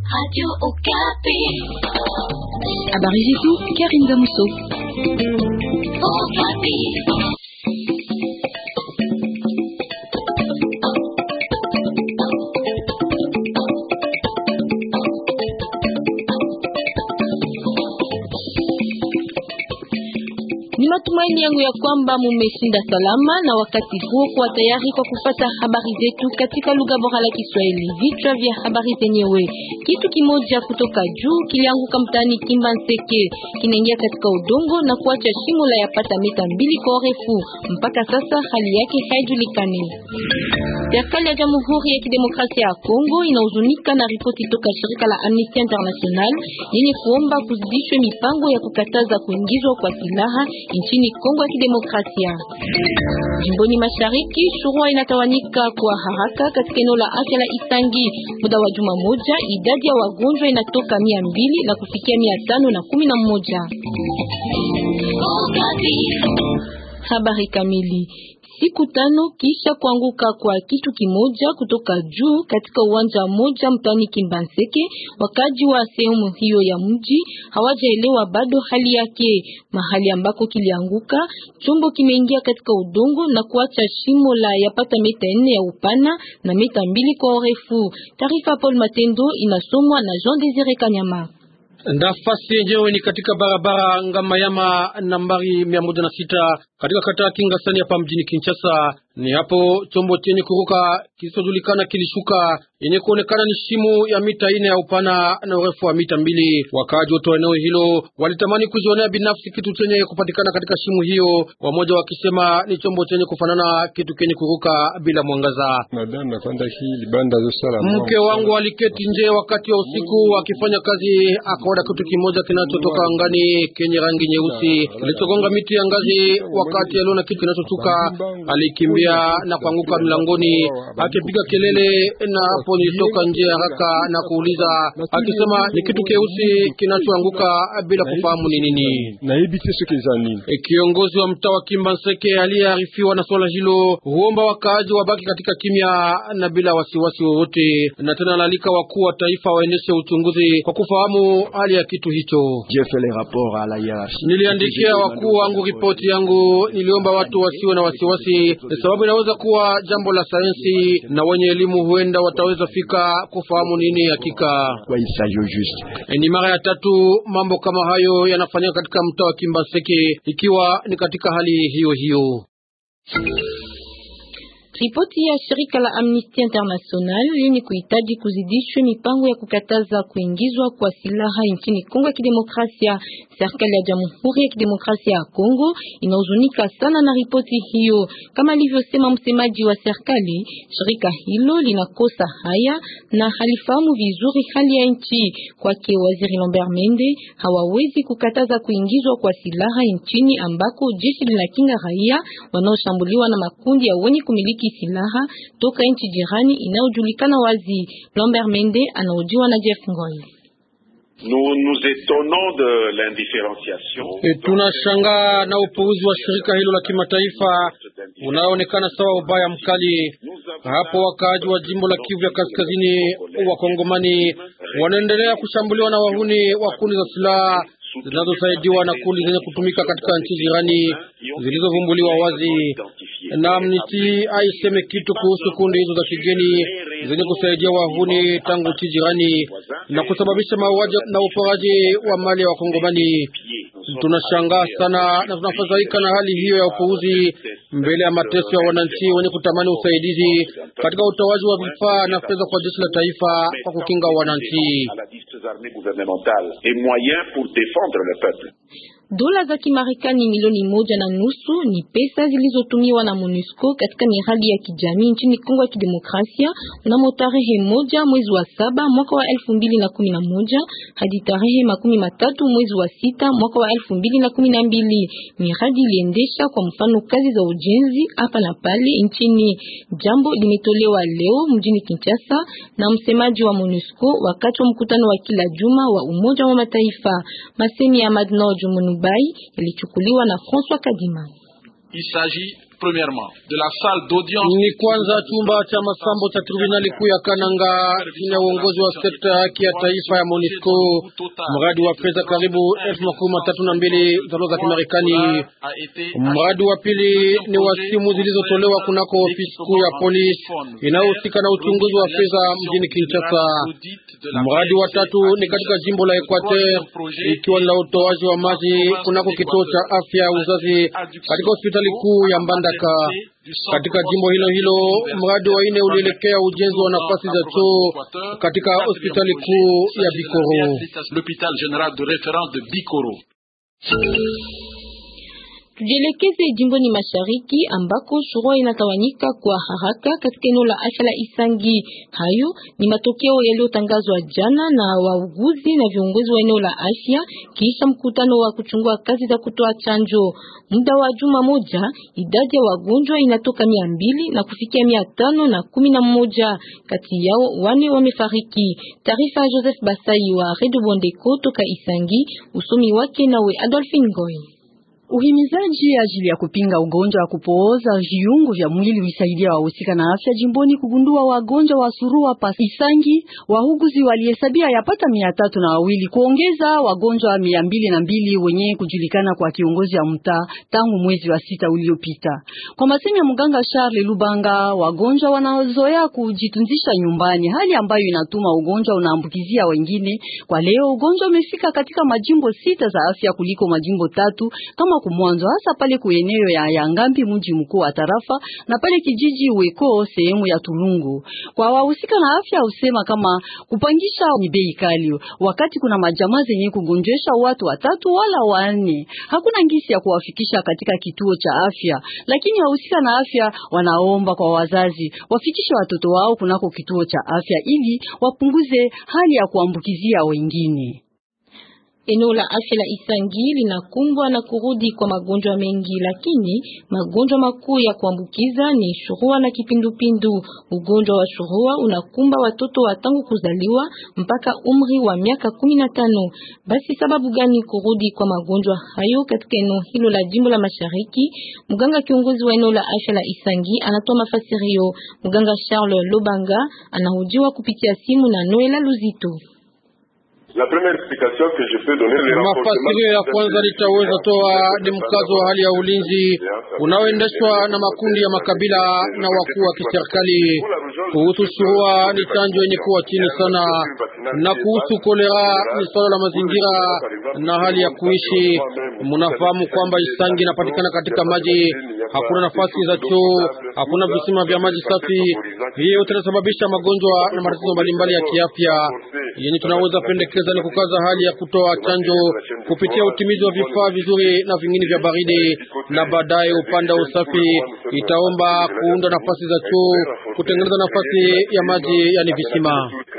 Radio Okapi. Habari zetu Karim Damuso. Okapi. Ni matumaini yangu ya kwamba mumeshinda salama na wakati huo kuwa tayari kwa kupata habari zetu katika lugha bora la Kiswahili. Vichwa vya habari zenyewe: kitu kimoja kutoka juu kilianguka mtaani Kimbanseke, kinaingia katika udongo na kuacha shimo la yapata mita mbili kwa urefu. Mpaka sasa hali yake haijulikani. Serikali ya Jamhuri ya Kidemokrasia ya Kongo inahuzunika na ripoti toka shirika la Amnesty International yenye kuomba kuzidishwe mipango ya kukataza kuingizwa kwa silaha nchini Kongo ya Kidemokrasia. Jimboni Mashariki, shurua inatawanyika kwa haraka katika eneo la afya la Isangi. Muda wa juma moja, idadi ya wagonjwa inatoka mia mbili na kufikia mia tano na kumi na moja. Okapi. Habari kamili Siku tano kisha kuanguka kwa kitu kimoja kutoka juu katika uwanja mmoja mtaani Kimbanseke, wakaji wa sehemu hiyo ya mji hawajaelewa bado hali yake. Mahali ambako kilianguka, chombo kimeingia katika udongo na kuacha shimo la yapata mita nne ya upana na mita mbili kwa urefu. Taarifa Paul Matendo inasomwa na Jean Desire Kanyama. Nafasi yenyewe ni katika barabara Ngamayama nambari mia moja na sita katika kata ya Kingasani hapa mjini Kinshasa. Ni hapo chombo chenye kuruka kisichojulikana kilishuka, yenye kuonekana ni shimo ya mita ine ya upana na urefu wa mita mbili. Wakaaji wote wa eneo hilo walitamani kujionea binafsi kitu chenye kupatikana katika shimo hiyo, wamoja wakisema ni chombo chenye kufanana kitu kenye kuruka bila mwangaza. Mke wangu aliketi nje wakati wa usiku akifanya kazi, akaona kitu kimoja kinachotoka angani kenye rangi nyeusi kilichogonga miti ya ngazi. Wakati aliona kitu kinachotuka, alikimbia na kuanguka mlangoni akipiga kelele, na hapo nilitoka nje haraka na kuuliza akisema ni kitu keusi kinachoanguka bila kufahamu ni nini. E, kiongozi wa mtaa wa Kimbanseke aliyearifiwa na swala hilo huomba wakaaji wabaki katika kimya na bila wasiwasi wowote, na tena alalika wakuu wa taifa waendeshe uchunguzi kwa kufahamu hali ya kitu hicho. Niliandikia wakuu wangu ripoti yangu, niliomba watu wasiwe na wasiwasi, sababu inaweza kuwa jambo la sayansi na wenye elimu huenda wataweza fika kufahamu nini hakika. E, ni mara ya tatu mambo kama hayo yanafanyika katika mtaa wa Kimbaseke, ikiwa ni katika hali hiyo hiyo. Ripoti ya shirika la Amnesty International yenye kuhitaji kuzidishwe mipango ya kukataza kuingizwa kwa silaha nchini Kongo ya Kidemokrasia. Serikali ya Jamhuri ya Kidemokrasia ya Kongo inahuzunika sana na ripoti hiyo. Kama alivyosema msemaji wa serikali, shirika hilo linakosa haya na halifahamu vizuri hali ya nchi. Kwake Waziri Lambert Mende, hawawezi kukataza kuingizwa kwa silaha nchini ambako jeshi linakinga raia wanaoshambuliwa na makundi ya wenye kumiliki silaha toka nchi jirani inayojulikana wazi. Lambert Mende anaojiwa na Jeff Ngoi. Nous nous étonnons de l'indifférenciation. E, tunashangaa na upuuzi wa shirika hilo la kimataifa unaoonekana sawa ubaya mkali. Hapo wakaaji wa jimbo la Kivu ya Kaskazini wa Kongomani wanaendelea kushambuliwa na wahuni wa kundi za silaha zinazosaidiwa na kundi zenye kutumika katika nchi jirani zilizovumbuliwa wazi. Na Amnesty aiseme kitu kuhusu kundi hizo za kigeni zenye kusaidia wahuni tangu nchi jirani na kusababisha mauaji na uporaji wa mali ya Wakongomani. Tunashangaa sana na tunafadhaika na hali hiyo ya upuuzi mbele ya mateso ya wananchi wenye kutamani usaidizi katika utoaji wa vifaa na fedha kwa jeshi la taifa kwa kukinga wananchi. Dola za Kimarekani milioni moja na nusu ni pesa zilizotumiwa na MONUSCO katika miradi ya kijamii nchini Kongo ya Kidemokrasia mnamo tarehe moja mwezi wa saba mwaka wa elfu mbili na kumi na moja hadi tarehe makumi matatu mwezi wa sita mwaka wa elfu mbili na kumi na mbili. Miradi iliendesha kwa mfano kazi za ujenzi hapa na pale nchini. Jambo limetolewa leo mjini Kinshasa na msemaji wa MONUSCO wakati wa mkutano wa kila juma wa Umoja wa Mataifa. Masemi ya Madno Jumunu ilichukuliwa na François Kadima. Il s'agit premièrement de la salle d'audience. Ni kwanza chumba cha masambo cha tribunali kuu ya Kananga chini ya uongozi wa sekta ya haki ya taifa ya MONUSCO, mradi wa fedha karibu elfu makumi matatu na mbili dola za Kimarekani. Mradi wa pili ni wa simu zilizotolewa kunako ofisi kuu ya polisi inayohusika na uchunguzi wa fedha mjini Kinshasa. Mradi wa tatu ni katika jimbo la Equateur ikiwa na utoaji wa maji kunako kituo cha afya ya uzazi katika hospitali kuu ya Mbandaka. Katika jimbo hilo hilo, mradi wa ine ulielekea ujenzi wa nafasi za choo katika hospitali kuu ya Bikoro. L'hôpital général de référence de Bikoro. Tujielekeze jimboni mashariki ambako shurua inatawanyika kwa haraka katika eneo la afya la Isangi. Hayo ni matokeo yaliyotangazwa jana na wauguzi na viongozi wa eneo la afya kisha mkutano wa kuchungua kazi za kutoa chanjo. Muda wa juma moja, idadi ya wagonjwa inatoka mia mbili na kufikia mia tano na kumi na mmoja. Kati yao wane wamefariki. Taarifa ya Joseph Basai wa Redio Bondeko toka Isangi, usomi wake nawe Adolphine Ngoy. Uhimizaji ajili ya kupinga ugonjwa wa kupooza viungo vya mwili ulisaidia wahusika na afya jimboni kugundua wagonjwa wa surua pa Isangi. Wahuguzi walihesabia yapata mia tatu na wawili kuongeza wagonjwa mia mbili na mbili wenye kujulikana kwa kiongozi ya mtaa tangu mwezi wa sita uliopita. Kwa masemi ya mganga Charles Lubanga, wagonjwa wanazoea kujitunzisha nyumbani, hali ambayo inatuma ugonjwa unaambukizia wengine. Kwa leo ugonjwa umefika katika majimbo sita za afya kuliko majimbo tatu kama kumwanzo hasa pale kueneo ya Yangambi mji mkuu wa tarafa na pale kijiji Weko sehemu ya Tulungu. Kwa wahusika na afya usema kama kupangisha ni bei kali, wakati kuna majamaa zenye kugonjesha watu watatu wala wanne, hakuna ngisi ya kuwafikisha katika kituo cha afya. Lakini wahusika na afya wanaomba kwa wazazi wafikishe watoto wao kunako kituo cha afya ili wapunguze hali ya kuambukizia wengine. Eneo la afya la Isangi linakumbwa na kurudi kwa magonjwa mengi, lakini magonjwa makuu ya kuambukiza ni shurua na kipindupindu. Ugonjwa wa shurua unakumba watoto wa tangu kuzaliwa mpaka umri wa miaka kumi na tano. Basi sababu gani kurudi kwa magonjwa hayo katika eneo hilo la jimbo la Mashariki? Mganga kiongozi wa eneo la afya la Isangi anatoa mafasirio. Mganga Charles Lobanga anahojiwa kupitia simu na Noela Luzito. Mafasirio ya kwanza litaweza toa ni mkazo wa hali ya ulinzi unaoendeshwa na makundi ya makabila na wakuu wa kiserikali. Kuhusu surua ni chanjo yenye kuwa chini sana, na kuhusu kolera ni swala la mazingira na hali ya kuishi. Mnafahamu kwamba Isangi inapatikana katika maji, hakuna nafasi za choo, hakuna visima vya maji safi. Hiyo yote inasababisha magonjwa na matatizo mbalimbali ya kiafya. Yenye tunaweza pendekeza ni kukaza hali ya kutoa chanjo kupitia utimizi wa vifaa vizuri na vingine vya baridi, na baadaye upande wa usafi itaomba kuunda nafasi za choo, kutengeneza nafasi ya maji, yani visima.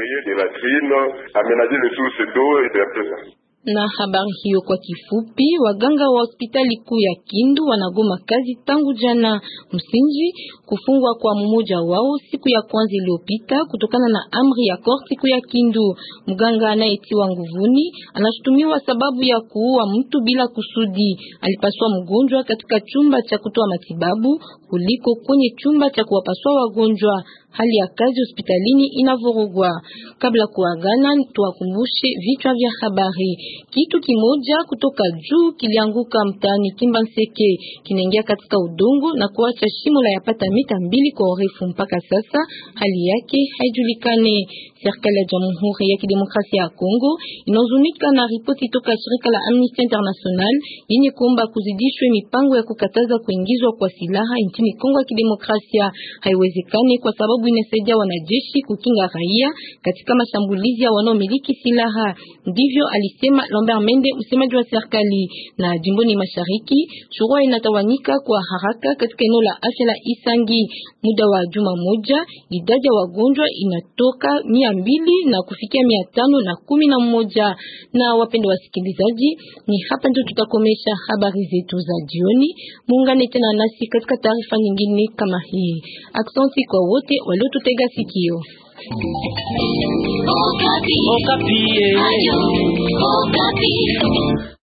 Na habari hiyo kwa kifupi, waganga wa hospitali kuu ya Kindu wanagoma kazi tangu jana msingi kufungwa kwa mmoja wao siku ya kwanza iliyopita kutokana na amri ya korti kuu ya Kindu. Mganga anayetiwa nguvuni anashutumiwa sababu ya kuua mtu bila kusudi. Alipaswa mgonjwa katika chumba cha kutoa matibabu kuliko kwenye chumba cha kuwapaswa wagonjwa. Hali ya kazi hospitalini inavurugwa. Kabla kuagana, tuwakumbushe vichwa vya habari. Kitu kimoja kutoka juu kilianguka mtaani Kimbanseke, kinaingia katika udongo na kuacha shimo la yapata mita mbili kwa urefu. Mpaka sasa hali yake haijulikane. Serikali ya Jamhuri ya Kidemokrasia ya Kongo inahuzunika na ripoti toka shirika la Amnesty International yenye kuomba kuzidishwe mipango ya kukataza kuingizwa kwa silaha nchini Kongo ya Kidemokrasia. Haiwezekani kwa sababu inasaidia wanajeshi kukinga raia katika mashambulizi ya wanaomiliki silaha. Ndivyo alisema Lambert Mende, msemaji wa serikali. Na jimboni mashariki, shurua inatawanyika kwa haraka katika eneo la afya la Isangi. Muda wa juma moja, idadi ya wagonjwa inatoka mia mbili na kufikia mia tano na kumi na mmoja. Na wapendo wasikilizaji, ni hapa ndio tutakomesha habari zetu za jioni. Muungane tena nasi katika taarifa nyingine kama hii. Aksanti kwa wote waliotutega sikio. Okapi. Okapi. Ayo. Okapi.